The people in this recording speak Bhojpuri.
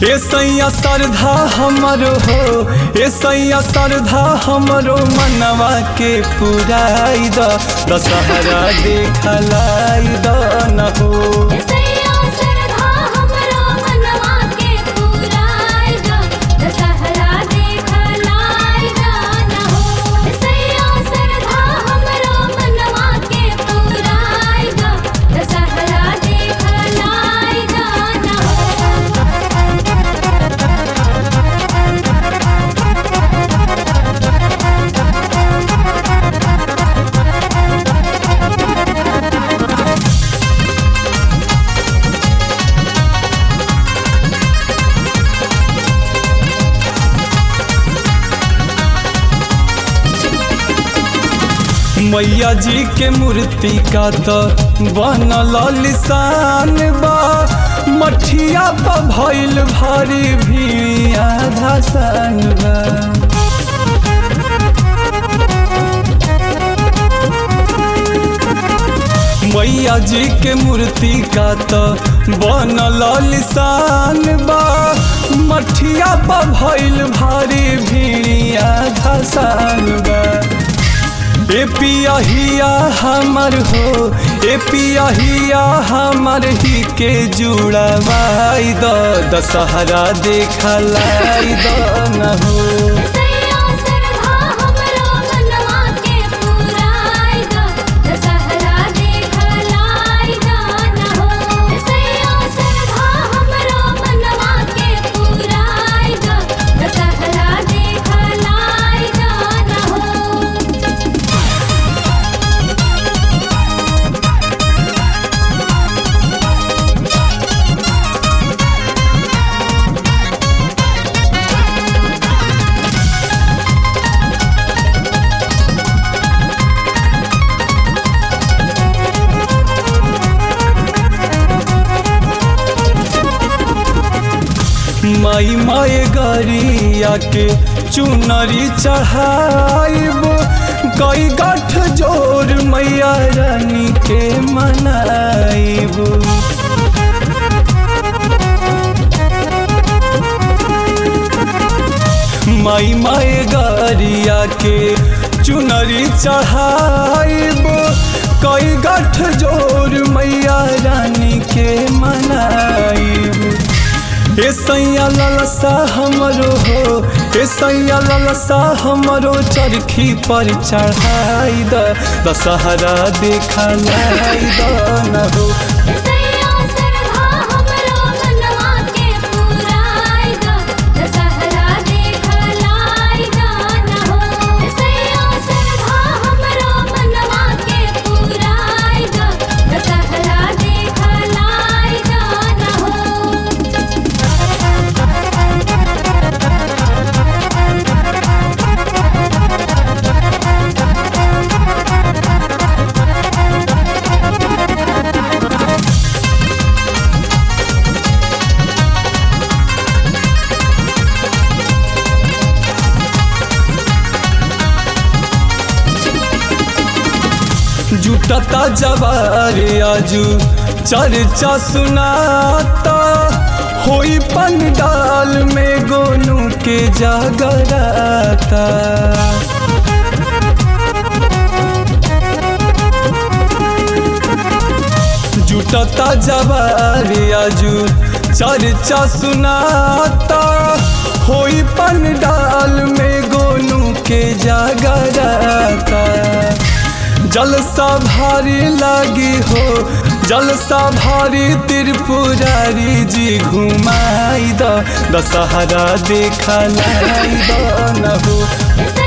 ए सैया श्रद्धा हमरो हो ए सैया श्रद्धा हमरो मनवा के पुराई द दशहरा देखलाई द न हो सैया सरधा हमरो मनवा के पुराई द दशहरा देखलाई द न हो सैया सरधा हमरो मनवा के पुराई द दशहरा देखलाई द न हो मैया जी के मूर्ति का तो बनल लिसान बा मठिया पर भइल भारी भी आधा सान बा मैया जी के मूर्ति का तो बनल लिसान बा मठिया पर भइल भारी भी आधा सान बा ए पियहिया हमर हो ए पियहिया हमर ही के जुड़वाई द दशहरा देखलाई द न हो सैया सरधा हमरो मनवा के पुराई द दशहरा देखलाई द न हो सैया सरधा हमरो मनवा के पुराई द दशहरा देखलाई द न हो माई माए गरिया के चुनरी चढ़ाइब कई गठ जोर मैया रानी के मनाइब माई माए गरिया के चुनरी चढ़ाइब कई गठ जोर मैया रानी के मनाइब ए सैया ललसा हमरो हो ए सैया ललसा हमरो चरखी पर चढ़ाई द दशहरा देखलाई द न हो सैया सरधा हमरो मनवा के पुराई द दशहरा देखलाई द न हो सैया सरधा हमरो मनवा के पुराई द दशहरा देखलाई द न हो जुटता जवार आजू चर्चा सुनाता होई पंडाल में गोनू के जागराता जुटता जवार आजू चर्चा सुनाता होई पंडाल में गोनू के जागराता जलसा भारी लागी हो जलसा भारी त्रिपुरारी जी घुमाई द दशहरा देखलाई द न हो